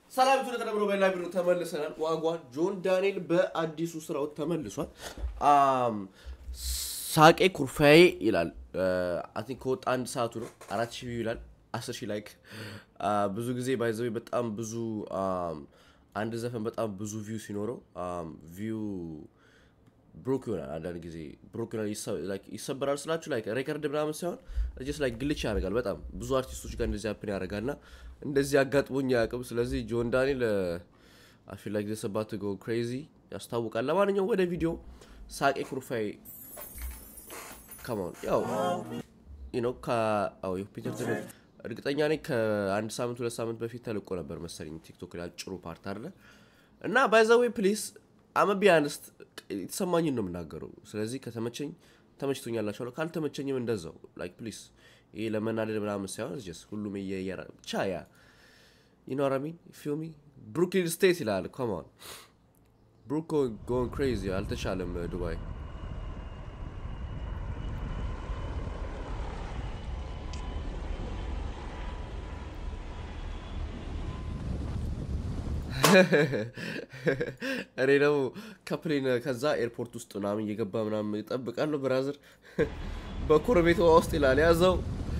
ሰላም ቱ ለተደምሮ በላ ቢሮ ተመልሰናል። ዋጓ ጆን ዳንኤል በአዲሱ ስራው ተመልሷል። አም ሳቄ ኩርፋዬ ይላል። አይ ቲንክ ከወጣ አንድ ሰዓቱ ነው። አራት ሺህ ቪው ይላል። አስር ሺህ ላይክ። ብዙ ጊዜ ባይዘዌ በጣም ብዙ አም፣ አንድ ዘፈን በጣም ብዙ ቪው ሲኖረው ቪው ብሮክ ይሆናል። አንዳንድ ጊዜ ብሮክ ይሆናል፣ ይሰ- like ይሰበራል ስላችሁ ላይ ሬከርድ ምናምን ሳይሆን ጀስ ላይ ግልች ያደርጋል። በጣም ብዙ አርቲስቶች ጋር እንደዚህ አፕን ያደርጋል እና እንደዚህ አጋጥሞኝ አያውቅም። ስለዚህ ጆን ዳንኤል አፊል ላይ ሰባት ጎ ክሬዚ ያስታውቃል። ለማንኛውም ወደ ቪዲዮ ሳቄ ኩርፋይ ከማን ያው ነው ፒተር ትምህርት እርግጠኛ ነኝ ከአንድ ሳምንት ሁለት ሳምንት በፊት ተልቆ ነበር መሰለኝ ቲክቶክ ላይ አጭሩ ፓርት አለ እና ባይዘዌ ፕሊስ አመቢ አንስት የተሰማኝን ነው የምናገረው። ስለዚህ ከተመቸኝ ተመችቶኛላችኋለሁ፣ ካልተመቸኝም እንደዛው ላይክ ፕሊስ። ይሄ ለመናደድ ምናምን ሳይሆን ስ ሁሉም እየየራ ብቻ ያ ይኖረሚን ፊልሚ ብሩክሊን ስቴት ይላል። ኮማን ብሩክ ጎን ክሬዚ አልተቻለም ዱባይ እኔ ደግሞ ከፕሌን ከዛ ኤርፖርት ውስጥ ምናምን እየገባ ምናምን ይጠብቃለሁ። ብራዘር በኮረቤት ውሃ ውስጥ ይላል ያዘው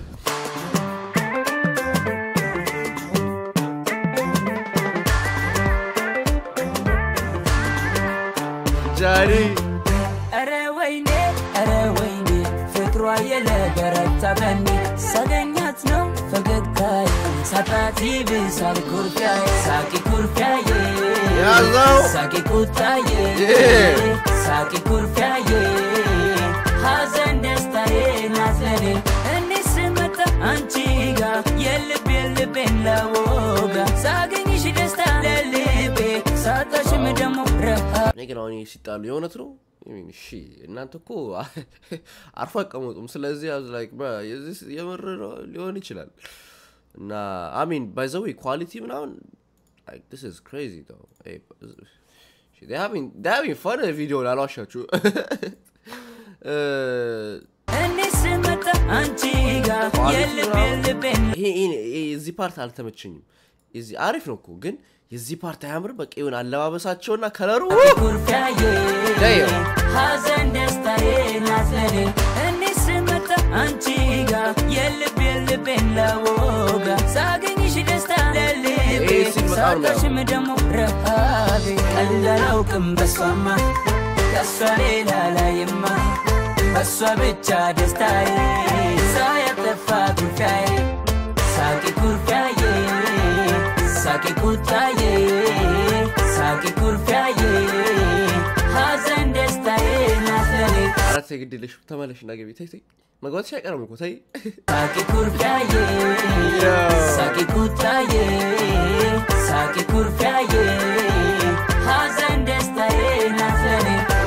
ጃኒ ኧረ ወይኔ ኧረ ወይኔ ፍቅሯ የለበረታ በኔ ሳገኛት ነው ፈገግታዬ ሳጣት ይብሳል ኩርፊያዬ ሳቂ ኩርፊያዬ ያዘው ሳቂ ቁጣዬ Yeah. ሳቂ ኩርፊያዬ ሐዘን ደስታዬ ናት ለኔ እኔ ስመጣ አንቺ ጋ የልብ የልቤን ለወጋ ሳገኝሽ ደስታ ለልቤ ሳጣሽም ደግሞ ረሃ እኔ ግን አሁን ይሄ ሲጣሉ የእውነት ነው። I mean, እሺ እናንተ እኮ አርፎ አቀመጡም። ስለዚህ I was like, bruh, የዚህ የምር ነው ሊሆን ይችላል እና አሚን ባይ ዘ ዌይ ኳሊቲ ምናምን like this is crazy though. Hey, shit, they having they having fun ቪዲዮ ላልዋሻችሁ እ፣ እኔ ስመጣ አንቺ ጋር የልብ የልቤን ይሄ ይሄ- ይሄ የዚህ ፓርት አልተመቸኝም። የዚህ አሪፍ ነው እኮ ግን የዚህ ፓርት አያምር። በቃ ይሁን አለባበሳቸውና ከለሩ ኩርፊያዬ Damn. ሐዘን ደስታዬ ናት ለኔ እኔ ስመጣ አንቺ ጋር የልብ የልቤን ለወጋ ሳገኝሽ ደስታ ለልቤ ይሄ ሲል በጣም ነው ሳጣሽም ደግሞ ረሃቤ ቀላላውቅም በሷማ ከሷ ሌላ ላይማ በሷ ብቻ ደስታዬ ሳያጠፋ ኩርፊያዬ ሳቂ ኩርፊያዬ ሳቂ ቁጣዬ ሳቂ ኩርፊያዬ ሐዘን ደስታዬ ናት ለኔ አራት የግድ የለሽ ተመለሽ እና ገቢ ተይ ተይ መግባትሽ አይቀርም እኮ ተይ ሳቂ ኩርፊያዬ ሳቂ ቁጣዬ ሳቂ ኩርፊያዬ ሐዘን ደስታዬ ናት ለኔ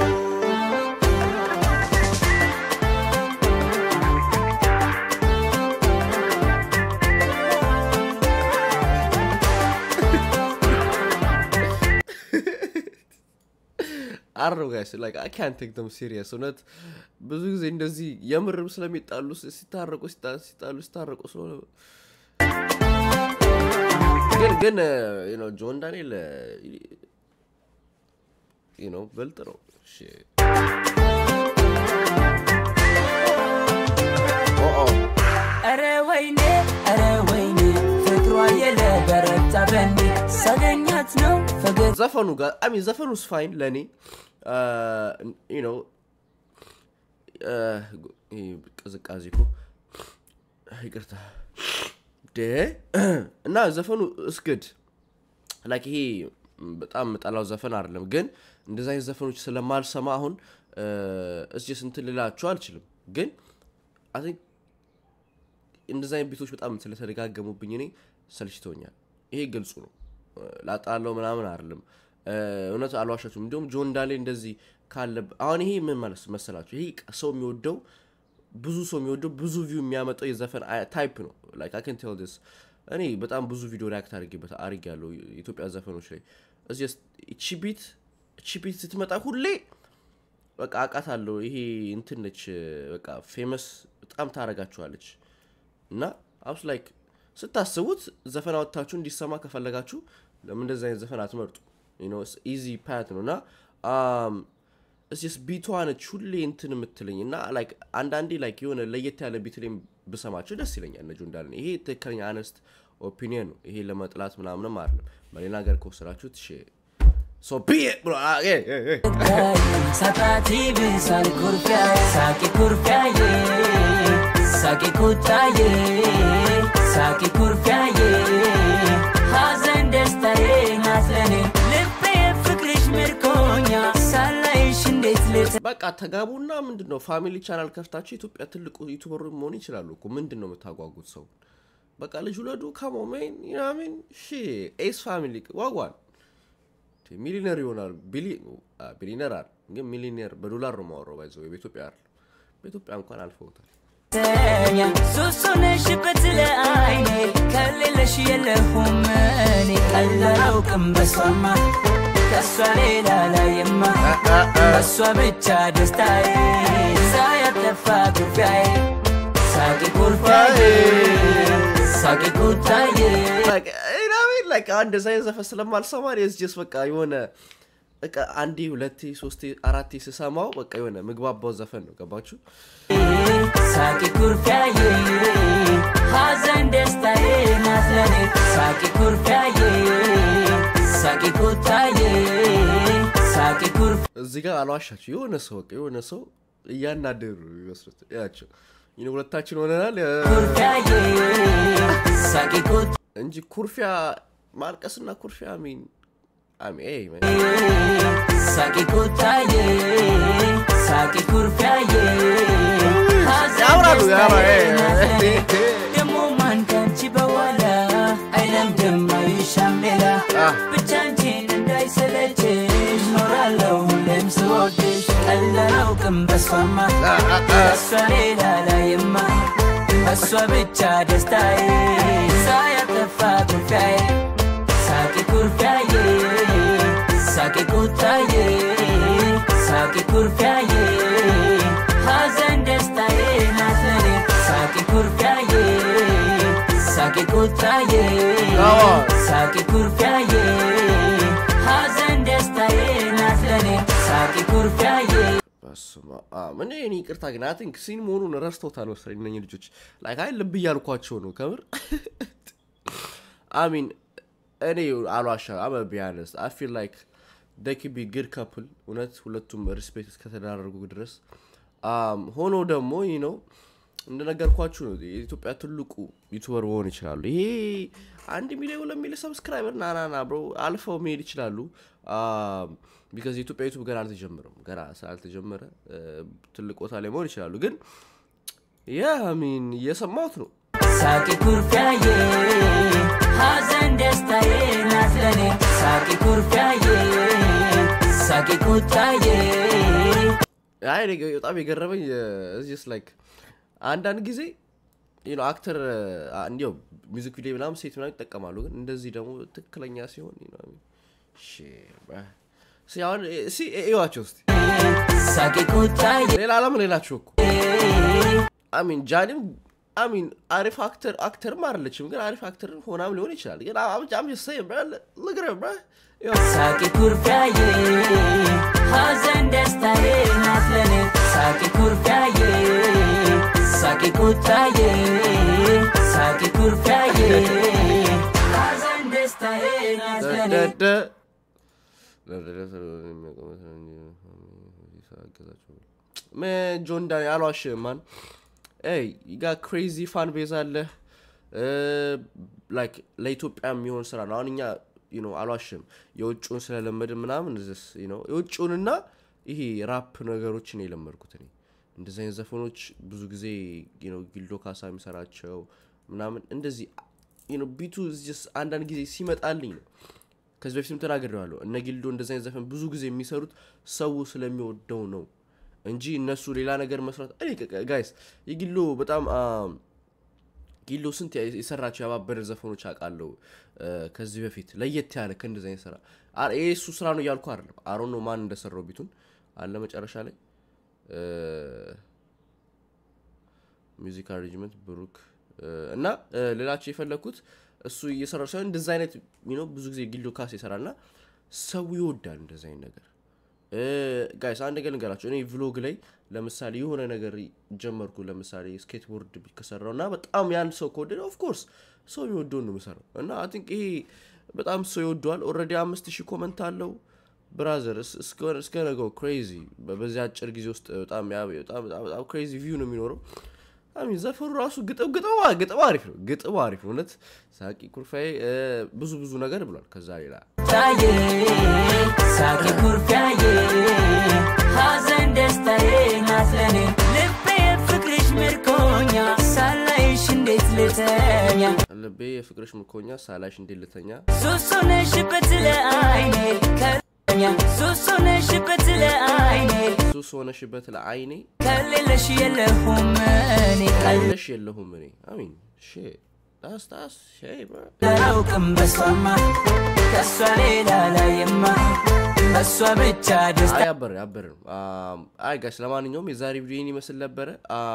አረው ጋይስ ላይክ አይ ካንት ቴክ ደም ሲሪየስ እውነት ብዙ ጊዜ እንደዚህ የምርም ስለሚጣሉ ሲታረቁ ሲታ- ሲጣሉ ሲታረቁ ስለሆነ ግን ግን ዩ ኖ ጆን ዳንኤል ዩ ኖ ብልጥ ነው እሺ ኦ ኦ ኧረ ወይኔ ኧረ ወይኔ ፍቅሯ የለበረታ በኔ ሳገኛት ነው ፈገግ ዘፈኑ ጋር አሚ ዘፈኑስ ፋይን ለእኔ ዩ ኖ ቅዝቃዜ እኮ ይቅርታ ደ እና ዘፈኑ እስግድ ላይክ ይሄ በጣም መጣላው ዘፈን አይደለም፣ ግን እንደዚ አይነት ዘፈኖች ስለማልሰማ አሁን እስጅ እንትን ልላችሁ አልችልም። ግን አይ ቲንክ እንደዚ አይነት ቤቶች በጣም ስለተደጋገሙብኝ እኔ ሰልችተውኛል። ይሄ ግልጹ ነው። ላጣለው ምናምን አይደለም። እውነት አልዋሻችሁም። እንዲሁም ጆን ዳሌ እንደዚህ ካለ አሁን ይሄ ምን ማለት መሰላችሁ? ይሄ ሰው የሚወደው ብዙ ሰው የሚወደው ብዙ ቪው የሚያመጣው የዘፈን ታይፕ ነው። ላይክ አይ ካን ቴል ዲስ እኔ በጣም ብዙ ቪዲዮ ሪያክት አድርጌበት አድርግ ያለው የኢትዮጵያ ዘፈኖች ላይ እዚህ እቺ ቢት እቺ ቢት ስትመጣ ሁሌ በቃ አውቃታለሁ። ይሄ እንትን ነች በቃ ፌመስ በጣም ታረጋችኋለች እና አብስ ላይክ ስታስቡት ዘፈን አወጥታችሁ እንዲሰማ ከፈለጋችሁ ለምን እንደዚህ አይነት ዘፈን አትመርጡ ኢዚ ፓት ነው እና እስስ ቢቷ ነች ሁሌ እንትን የምትለኝ እና ላይክ አንዳንዴ ላይክ የሆነ ለየት ያለ ቢት ላይም ብሰማቸው ደስ ይለኛል ነጁ እንዳለ ይሄ ትክክለኛ አነስት ኦፒኒየን ነው ይሄ ለመጥላት ምናምንም አይደለም በሌላ ሀገር ከወሰዳችሁት እሺ ሶ ቢ ብሎ አ- ኤ- ኤ- ኤ- ሳጣቲ ብሳል ኩርፊያዬ ሳቂ ኩርፊያዬ ሳቂ ኩታዬ ሳቂ ኩርፊያዬ ሐዘን ደስታዬ ናት ለኔ ልቤ ፍቅርሽ ምርኮኛ ሳላይሽ እንዴት ልት በቃ ተጋቡና ምንድን ነው ፋሚሊ ቻናል ከፍታችሁ ኢትዮጵያ ትልቁ ዩቱበሩ መሆን ይችላሉ እኮ ምንድን ነው የምታጓጉት ሰው በቃ ልጅ ውለዱ ከሞሜን ሚን ሺ ኤስ ፋሚሊ ዋጓን ሚሊነር ይሆናል ቢሊነር አለ ግን ሚሊነር በዶላር ነው ማወራው ባይዘው በኢትዮጵያ አይደል በኢትዮጵያ እንኳን አልፈውታል ተኛ ሱሱነሽበት ለአይኔ ከሌለሽ የለሁም እኔ ቀላላውቅም በሷማ ከሷ ሌላ ላይማ በሷ ብቻ ደስታዬ ሳያጠፋ ጉዳዬ ሳቂ ኩርፋዬ ሳቂ ኩታዬ ላይክ እንደዛ የዘፈን ስለማልሰማ ስ ጀስ በቃ የሆነ በቃ አንዴ ሁለቴ ሶስቴ አራቴ ስሰማው በቃ የሆነ ምግባባው ዘፈን ነው ገባችሁ ሳቂ ኩርፊያዬ ሐዘን ደስታዬ ናት ለኔ ሳቂ ኩርፊያዬ ሳቂ ኩታዬ ሳቂ ኩርፊ እዚህ ጋር አልዋሻችሁ የሆነ ሰው በቃ የሆነ ሰው እያናደሩ ይመስሉት ያቸው ይህ ሁለታችን ሆነናል እ፣ ኩርፊያዬ ሳቂ ኩት እንጂ ኩርፊያ ማልቀስና ኩርፊያ ሚን አሜን ሳቂ ኩታዬ ሳቂ ኩርፊያዬ ሐዘን ያምራሉ፣ ደስታዬ ያምራሉ። ናት ለኔ ደሞ ማን ከንቺ በኋላ አይለምድም አይሻም ሌላ አ። ብቻ አንቺን እንዳይሰለችሽ ኖራለሁ ሁሌም ስወድሽ ቀላላውቅም በሷማ በሷ ሌላ ላይማ በሷ ብቻ ደስታዬ ሳያጠፋ ኩርፊያዬ ሳቂ ኩርፊያዬ ሳቂ ኩታዬ ሳቂ ኩርፊያዬ ሐዘን ደስታዬ ናት ለኔ ሳቂ ኩርፊያዬ ሳቂ ኩታዬ አዎ። ሳቂ ኩርፊያዬ ሐዘን ደስታዬ ናት ለኔ ሳቂ ኩርፊያዬ በስመ አብ። እኔ እኔ ይቅርታ ግን አይ ቲንክ ሲን መሆኑን ረስቶታል መሰለኝ እነኝህ ልጆች ላይክ አይ ልብ እያልኳቸው ነው ከምር አሚን እኔ አሏሻ አመ ቢያነስ አይ ፊል ላይክ ደክ ቢ ግድ ካፕል እውነት ሁለቱም ሪስፔክት እስከተዳረጉ ድረስ አም፣ ሆኖ ደግሞ ይህ ነው እንደነገርኳችሁ ነው የኢትዮጵያ ትልቁ ዩቱበር መሆን ይችላሉ ይሄ አንድ ሚሊዮን ሁለት ሚሊዮን ሰብስክራይበር ናናና ብሮ አልፈው መሄድ ይችላሉ ቢካዝ የኢትዮጵያ ዩቱብ ገና አልተጀመረም ገና ስላልተጀመረ እ፣ ትልቅ ቦታ ላይ መሆን ይችላሉ ግን ያ ሚን እየሰማሁት ነው ሳቂ ኩርፊያዬ ሐዘን ደስታዬ ናት ለኔ ሳቂ ኩርፊያዬ ሳቂ ኩታዬ አይ እኔ በጣም የገረመኝ እዚስ ላይክ አንዳንድ ጊዜ you know አክተር እንዲያው ሚዚክ ቪዲዮ ምናምን ሴት ምናምን ይጠቀማሉ ግን እንደዚህ ደግሞ ትክክለኛ ሲሆን you know what I mean? Shit, bruh. እስኪ አሁን እስኪ እዩዋቸው እስኪ ሳቂ ኩታዬ ሌላ አለም ሌላቸው እኮ አሚን ጃኒም አሚን አሪፍ አክተር አክተርም አይደለችም ግን አሪፍ አክተር ሆናም ሊሆን ይችላል ግን አም ሰይ ልግረ ሳቂ ኩርፊያዬ ሐዘን ደስታዬ ናት ለኔ ሳቂ ኩርፊያዬ ሳቂ ኩታዬ ሳቂ ኩርፊያዬ ሐዘን ደስታዬ ናት ለኔ ጆን ዳን አልዋሽም ማን ይ ጋ ክሬዚ ፋን ቤዝ አለ ላይክ ለኢትዮጵያ የሚሆን ስራ ነው አሁን እኛ you know አልዋሽም የውጭውን ስለለመድን ምናምን this, you know የውጭውንና ይሄ ራፕ ነገሮችን የለመድኩት እኔ እንደዚህ አይነት ዘፈኖች ብዙ ጊዜ you know ጊልዶ ካሳ የሚሰራቸው ምናምን እንደዚህ you know ቢቱ just አንዳንድ ጊዜ ሲመጣልኝ ነው ከዚህ በፊትም ተናግሬዋለሁ እነ ጊልዶ እንደዚህ አይነት ዘፈን ብዙ ጊዜ የሚሰሩት ሰው ስለሚወደው ነው እንጂ እነሱ ሌላ ነገር መስራት እኔ ጋይስ የጊሎ በጣም አም፣ ጊሎ ስንት ያ- የሰራቸው ያባበደ ዘፈኖች አውቃለሁ እ፣ ከዚህ በፊት ለየት ያለ ከእንደዚህ አይነት ስራ አ- ይሄ እሱ ስራ ነው እያልኩ አይደለም አሮ ነው ማን እንደሰራው ቢቱን አለ መጨረሻ ላይ ሚዚክ አሬንጅመንት ብሩክ እና እ፣ ልላችሁ የፈለግኩት እሱ እየሰራው ሳይሆን እንደዚ አይነት you know ብዙ ጊዜ ጊሎ ካስ ይሰራል እና ሰው ይወዳል እንደዚ አይነት ነገር ጋይስ አንድ ነገር ልንገራቸው እኔ ቭሎግ ላይ ለምሳሌ የሆነ ነገር ጀመርኩ ለምሳሌ ስኬትቦርድ ከሰራው እና በጣም ያን ሰው ከወደደ ኦፍኮርስ ሰው የሚወደውን ነው የምሰራው እና አይ ቲንክ ይሄ በጣም ሰው ይወደዋል ኦልሬዲ አምስት ሺህ ኮመንት አለው ብራዘር እስ- እስከ- እስከ ነገው ክሬዚ በዚህ አጭር ጊዜ ውስጥ በጣም ያ- በጣም በጣም- በጣም ክሬዚ ቪው ነው የሚኖረው አሚን ዘፈኑ ራሱ ግጥም ግጥም ግጥም አሪፍ ነው ግጥም አሪፍ ነው እውነት ሳቂ ኩርፋዬ እ፣ ብዙ ብዙ ነገር ብሏል ከዛ ሌላ ታዬ ሳቂ ኩርፊያዬ ሐዘን ደስታዬ ናት ለኔ ልቤ ፍቅርሽ ምርኮኛ ሳላይሽ እንዴት ልተኛ ልቤ የፍቅርሽ ምርኮኛ ሳላሽ እንዴት ልተኛ ሱሱ ነሽበት ለአይኔ ከኛ ሱሱ ነሽበት ለአይኔ ሱስ ሆነሽበት ለአይኔ ከሌለሽ የለሁም እኔ ካለሽ የለሁም እኔ አሚን ሼ ዳስ ዳስ ሼ ብሮ አላውቅም በሷማ ከእሷ ሌላ ላይማ በሷ ብቻ ደስታ አይ አበረ አበረ ነው አም፣ አይ ጋሽ ለማንኛውም የዛሬ ቪዲዮን ይመስል ነበረ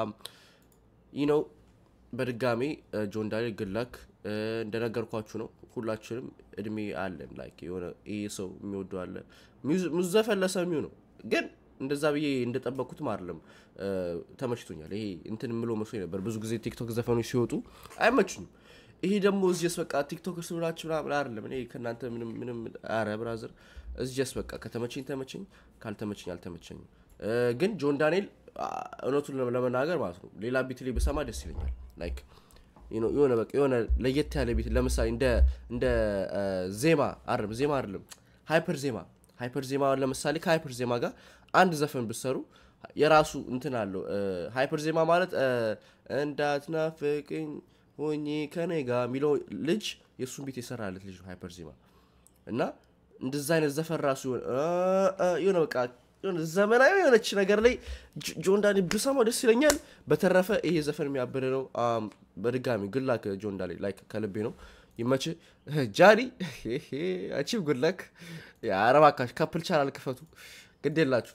ይህ ነው በድጋሚ እ፣ ጆን ዳንኤል ግላክ እንደነገርኳችሁ ነው ሁላችንም እድሜ አለን ላይክ የሆነ ይህ ሰው የሚወደው አለ ሚውዝ- ሙዘፈን ለሰሚው ነው ግን እንደዛ ብዬ እንደጠበቅኩትም አይደለም እ፣ ተመችቶኛል ይሄ እንትን ምሎ መስሎኝ ነበር ብዙ ጊዜ ቲክቶክ ዘፈኖች ሲወጡ አይመቹኝም ይሄ ደግሞ እዚስ በቃ ቲክቶክ ስብላችሁ ምናምን አይደለም እኔ ከእናንተ ምንም ምንም አረ ብራዘር እዚስ በቃ ከተመቸኝ ተመቸኝ ካልተመቸኝ አልተመቸኝም እ፣ ግን ጆን ዳንኤል አ፣ እውነቱን ለመ- ለመናገር ማለት ነው ሌላ ቢት ላይ ብሰማ ደስ ይለኛል ላይክ you know፣ የሆነ በቃ የሆነ ለየት ያለ ቤት ለምሳሌ እንደ እንደ እ፣ ዜማ አይደለም ዜማ አይደለም ሃይፐር ዜማ ሃይፐር ዜማ ለምሳሌ ከሃይፐር ዜማ ጋር አንድ ዘፈን ብሰሩ የራሱ እንትን አለው እ፣ ሃይፐር ዜማ ማለት እ፣ እንዳትናፍቅኝ ሆኜ ከኔ ጋር የሚለው ልጅ የእሱን ቤት የሰራለት ልጅ ነው ሃይፐር ዜማ እና እንደዛ አይነት ዘፈን ራሱ የሆነ እ- እ- የሆነ በቃ የሆነ ዘመናዊ የሆነች ነገር ላይ ጆ- ጆን ዳንኤል ብሰማው ደስ ይለኛል በተረፈ ይሄ ዘፈን የሚያበደ ነው አም፣ በድጋሚ ጉላክ ጆን ዳንኤል ላይ ከልቤ ነው ይመች ጃኒ አቺቭ ጉላክ የአረባካሽ ካፕል ቻናል ክፈቱ ግድ የላችሁ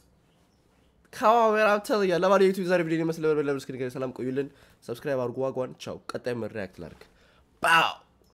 ካሜራ ተያ ለማለት የዩቱብ ዛሬ ቪዲዮ ይመስል ነበር። ለምስክር ሰላም ቆዩልን። ሰብስክራይብ አድርጉ። ዋጓን ቻው። ቀጣይ ሪያክት ላድርግ ባው